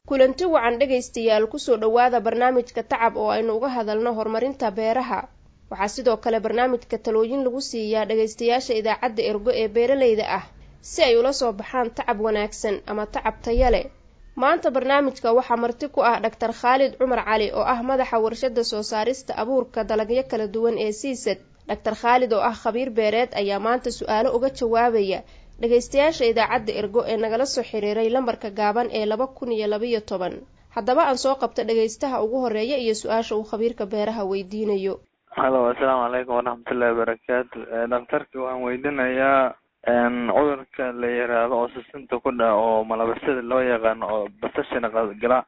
kulanti wacan dhegaystayaal kusoo dhowaada barnaamijka tacab oo aynu uga hadalno horumarinta beeraha waxaa sidoo kale barnaamijka talooyin lagu siiyaa dhagaystayaasha idaacadda ergo ee beeralayda ah si ay ula soo baxaan tacab wanaagsan ama tacab taya leh maanta barnaamijka waxaa marti ku ah dhaktar khaalid cumar cali oo ah madaxa warshada soo saarista abuurka dalagyo kala duwan ee siisad dhaktar khaalid oo ah khabiir beereed ayaa maanta su-aalo uga jawaabaya dhagaystayaasha idaacadda ergo ee nagala soo xiriiray lambarka gaaban ee laba kun iyo labaiyo toban haddaba aan soo qabta dhagaystaha ugu horeeya iyo su-aasha uu khabiirka beeraha weydiinayo halo assalaamu calaykum waraxmatullahi wabarakaatu dhakhtarka waxaan weydiinayaa cudurka la yiraahdo oo sisinta ku dhaca oo malabasada loo yaqaano oo basashana gala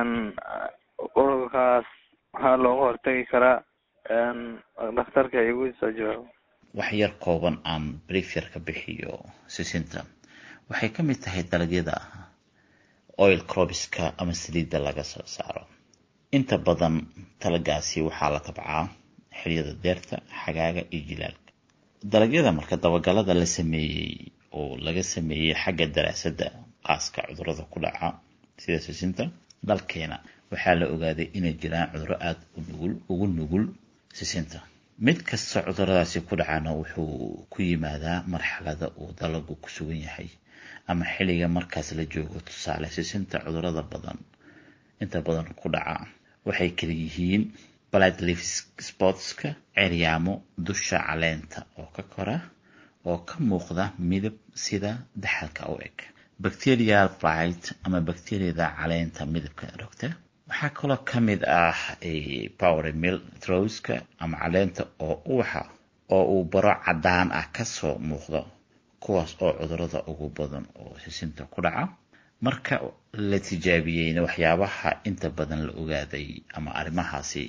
cudurkaas maxaa looga hortagi karaa dhakhtarka igu soo jawaabo wax yar kooban aan briefyar ka bixiyo sisinta waxay ka mid tahay dalagyada oil crobiska ama saliidda laga soo saaro inta badan talagaasi waxaa la tabcaa xiliyada deerta xagaaga iyo jilaalka dalagyada marka dabagalada la sameeyey oo laga sameeyey xagga daraasadda qaaska cudurada ku dhaca sida sisinta dalkeena waxaa la ogaaday inay jiraan cuduro aada u nugul ugu nugul sisinta mid kasta cuduradaasi ku dhacana wuxuu ku yimaadaa marxalada uu dalagu ku sugan yahay ama xilliga markaas la joogo tusaale sisinta cudurada badan inta badan ku dhaca waxay kala yihiin bladleaf sportska ceryaamo dusha caleenta oo ka kora oo ka muuqda midab sida daxalka u eg bacterial blight ama bacteriyada caleenta midabka rogta waxaa kaloo ka mid ah power mill trowska ama caleenta oo uwaxa oo uu baro caddaan ah kasoo muuqdo kuwaas oo cudurada ugu badan oo sisinta ku dhaca marka la tijaabiyeyna waxyaabaha inta badan la ogaaday ama arrimahaasi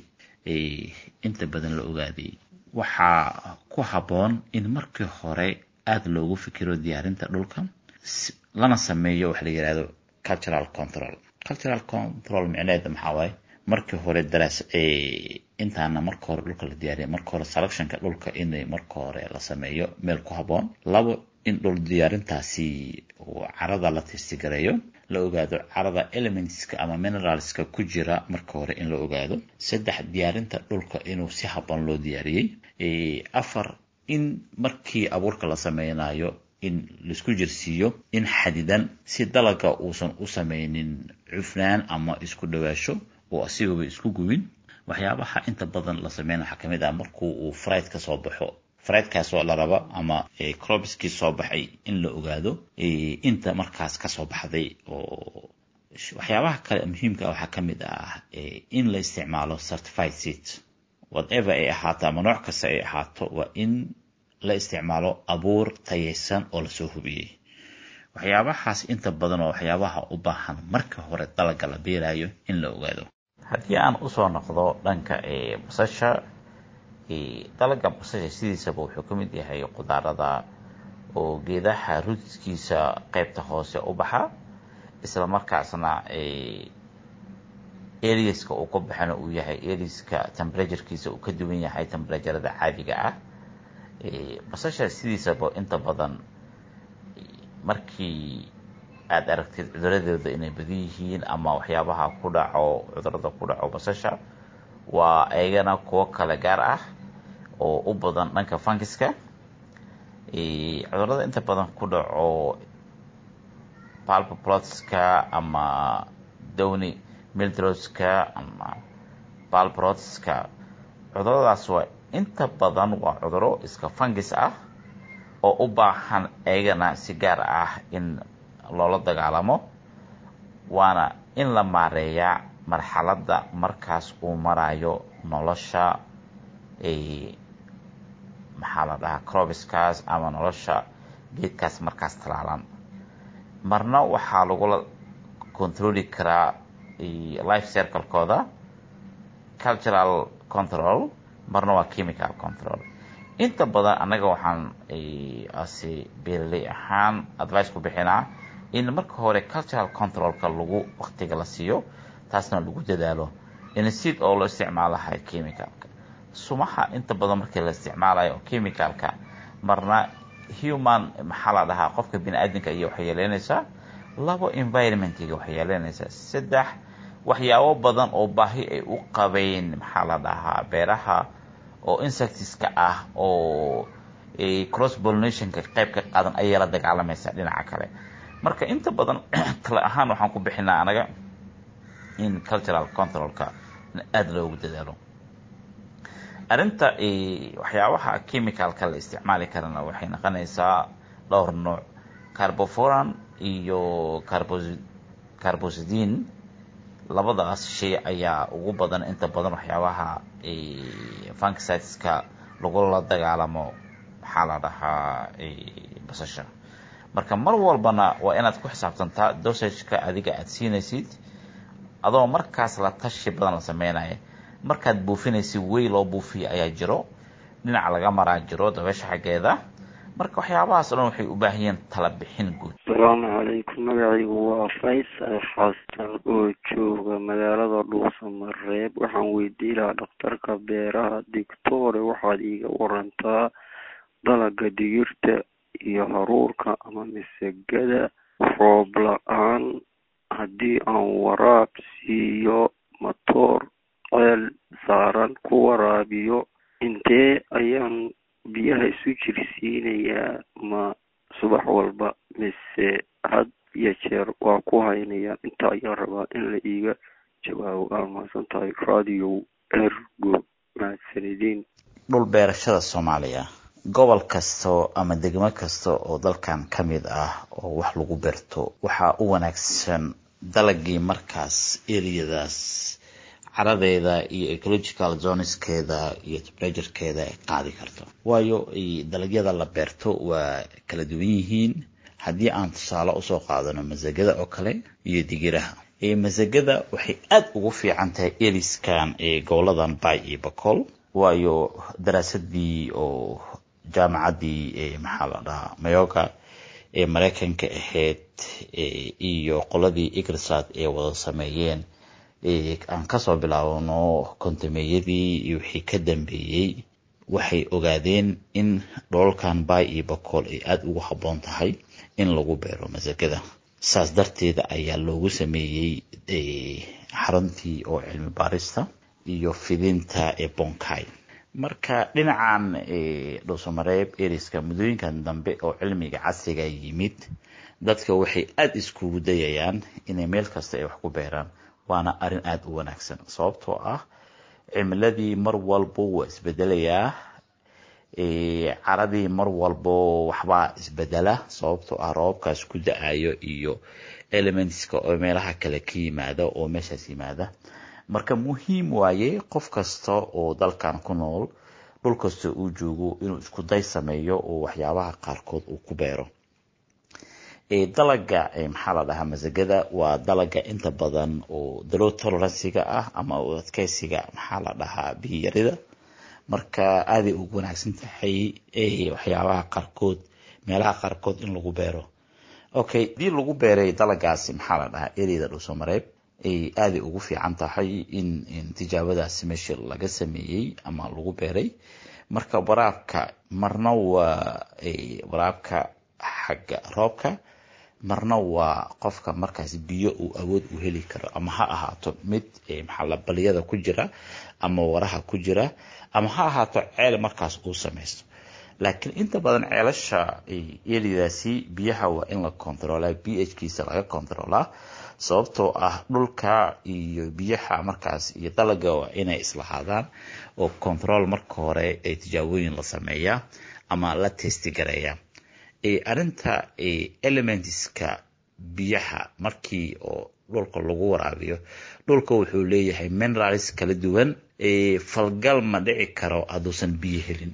inta badan la ogaaday waxaa ku habboon in markii hore aada loogu fikiro diyaarinta dhulka lana sameeyo waxa la yihahdo cultural control cultural control micneheeda maxaa waaye markii hore daraas intaana marka hore dhulka la diyaariya marka hore selectionka dhulka in marka hore la sameeyo meel ku habboon labo in dhul diyaarintaasi carada la testigareeyo la ogaado carada elementska ama mineralska ku jira marka hore in la ogaado saddex diyaarinta dhulka inuu si habboon loo diyaariyey afar in markii abuurka la sameynayo in laisku jirsiiyo in xadidan si dalaga uusan u sameynin cufnaan ama isku dhawaasho oo asigaba isku gubin waxyaabaha inta badan la sameyn waxaa kamid ah markuu uu friid ka soo baxo friidkaasoo la raba ama crobiskii soo baxay in la ogaado inta markaas kasoo baxday oo waxyaabaha kale muhiimka waxaa kamid ah in la isticmaalo certified seat whatever ay ahaato ama nooc kasta ay ahaato waa in la isticmaalo abuur tayeysan oo lasoo hubiyey waxyaabahaas inta badan oo waxyaabaha u baahan marka hore dalaga la beerayo in la ogaado haddii aan usoo noqdo dhanka basasha dalaga basasha sidiisaba wuxuu ka mid yahay qudaarada oo geedaha rudkiisa qeybta hoose u baxa isla markaasna ariaska uu ka baxana uu yahay ariaska temperaturekiisa uu ka duwan yahay temperaturada caadiga ah basasha sidiisaba inta badan markii aada aragtid cuduradeeda inay badan yihiin ama waxyaabaha ku dhaco cudurada ku dhaco basasha waa ayagana kuwo kale gaar ah oo u badan dhanka funkiska cudurada inta badan ku dhaco palpoplotska ama downy mildroska ama palprotska cuduradaas waa inta badan waa cuduro iska fungis ah oo u baahan ayagana si gaar ah in loola dagaalamo waana in la maareeyaa marxaladda markaas uu marayo nolosha maxaa la dhahaa crobiskaas ama nolosha geedkaas markaas talaalan marna waxaa lagula controli karaa life circlekooda cultural control marna waa chemical control inta badan annaga waxaan ase beeraley ahaan advice ku bixinaa in marka hore cultural controlka lagu waktiga la siiyo taasna lagu dadaalo insid oo loo isticmaalahay chemicalka sumaha inta badan markii la isticmaalayo chemicalka marna human maxaa la dhahaa qofka bini aadamka iyo waxay yeeleynaysaa labo environmentiga waxay yeelanaysaa saddex waxyaabo badan oo baahi ay u qabeen maxaa la dhahaa beeraha oo insectiska ah oo cross pollinationka qayb ka qaadan ayay la dagaalamaysaa dhinaca kale marka inta badan tale ahaan waxaan ku bixinaa anaga in cultural controlka aada loogu dadaalo arrinta waxyaabaha chemicalka la isticmaali karana waxay noqonaysaa dhowr nooc carboforan iyo carbosidin labadaas shay ayaa ugu badan inta badan waxyaabaha funkisiteska lagula dagaalamo maxaa la dhahaa basasha marka mar walbana waa inaad ku xisaabtantaa dosageka adiga aada siinaysid adoo markaas la tashi badan la sameynaya markaad buufinaysid wey loo buufiya ayaa jiro dhinac laga maraa jiro dabeesha xaggeeda marka waxyaabahaas o dhan waxay u baahan yihiin tala bixin guud asalaamu calaykum magacaygu waa faysal xasan oo jooga magaalada dhuusamareeb waxaan weydiin lahaa dhakhtarka beeraha dictore waxaad iiga warantaa dalaga digirta iyo haruurka ama misagada roob la-aan haddii aan waraab siiyo matoor ceel saaran ku waraabiyo intee ayaan biyaha isu jirsiinayaa ma subax walba mise had iyo jeer waa ku haynayaa inta ayaan rabaa in la iiga jawaabo waa mahadsan tahay radio ergo mahadsanidin dhul beerashada soomaaliya gobol kasta ama degmo kasta oo dalkan ka mid ah oo wax lagu beerto waxaa u wanaagsan dalagii markaas eriyadaas caradeeda iyo ecological zoneskeeda iyo temperaturekeeda ay qaadi karto waayo dalagyada la beerto waa kala duwan yihiin haddii aan tusaale usoo qaadano masagada oo kale iyo digiraha masagada waxay aada ugu fiican tahay eriskan ee goboladan bay iyo bacol waayo daraasadii oo jaamacaddii maxaa la dhahaa mayoga ee maraykanka ahayd iyo qoladii igrisad ee wada sameeyeen aan kasoo bilaabno kontameeyadii iyo wixii ka dambeeyey waxay ogaadeen in dholalkan bay iyo bacool ay aada ugu habboon tahay in lagu beero masagada saas darteeda ayaa loogu sameeyey xaruntii oo cilmi baarista iyo fidinta ee bonkay marka dhinacan dhuusamareeb eriska muddooyinkan dambe oo cilmiga casriga yimid dadka waxay aada iskugu dayayaan inay meel kasta ay wax ku beeraan waana arrin aada u wanaagsan sababtoo ah cimiladii mar walbo waa isbedelayaa caradii mar walbo waxbaa isbedela sababtoo ah roobabkaas ku da-ayo iyo elementska oo meelaha kale ka yimaada oo meeshaas yimaada marka muhiim waaye qof kasta oo dalkan ku nool dhul kasta uu joogo inuu isku day sameeyo oo waxyaabaha qaarkood uu ku beero dalaga maxaa la dhahaa masagada waa dalaga inta badan oo dalow toleransiga ah ama adkeysiga maxaa la dhahaa biyarida marka aaday ugu wanaagsan tahay waxyaabaha qaarkood meelaha qaarkood in lagu beero okay hadii lagu beeray dalagaasi maxaa la dhahaa ereyda dhuusamareeb aaday ugu fiican tahay in tijaabadaasi meesha laga sameeyey ama lagu beeray marka waraabka marna waa waraabka xagga roobka marna waa qofka markaas biyo uu awood u heli karo ama ha ahaato mid maxaala baliyada ku jira ama waraha ku jira ama ha ahaato ceel markaas uu samaysto laakiin inta badan ceelasha eridaasi biyaha waa in la controlaa b h kiisa laga controlaa sababtoo ah dhulka iyo biyaha markaas iyo dalaga waa inay islahaadaan oo control marka hore ee tijaabooyin la sameeyaa ama la testigareeya arrinta elementska biyaha markii oo dhulka lagu waraabiyo dhulka wuxuu leeyahay minerals kala duwan falgal ma dhici karo hadduusan biyo helin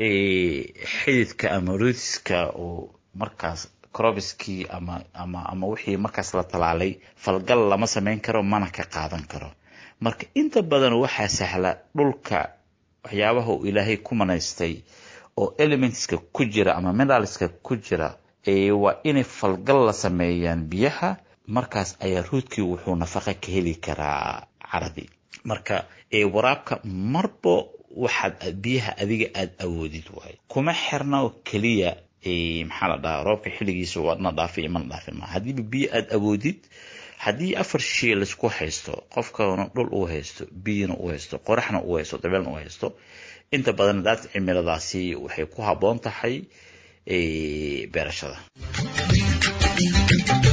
xididka ama rootska oo markaas crobiskii ama ama ama wixii markaas la talaalay falgal lama sameyn karo mana ka qaadan karo marka inta badan waxaa sahla dhulka waxyaabaha uu ilaahay ku manaystay oo elementska ku jira ama mineralska ku jira waa inay falgal la sameeyaan biyaha markaas ayaa ruudkii wuxuu nafaqa ka heli karaa caradii marka waraabka marba waxaad biyaha adiga aada awoodid waayo kuma xirna keliya maxaa la dhahaa roobka xilligiisa waadna dhaafay mana dhaafin maa haddiiba biyo aada awoodid haddii afar shay laisku haysto qofkana dhul uu haysto biyona uu haysto qoraxna uu haysto dabeelna uu haysto inta badan daadka cimiladaasi waxay ku habboon tahay beerashada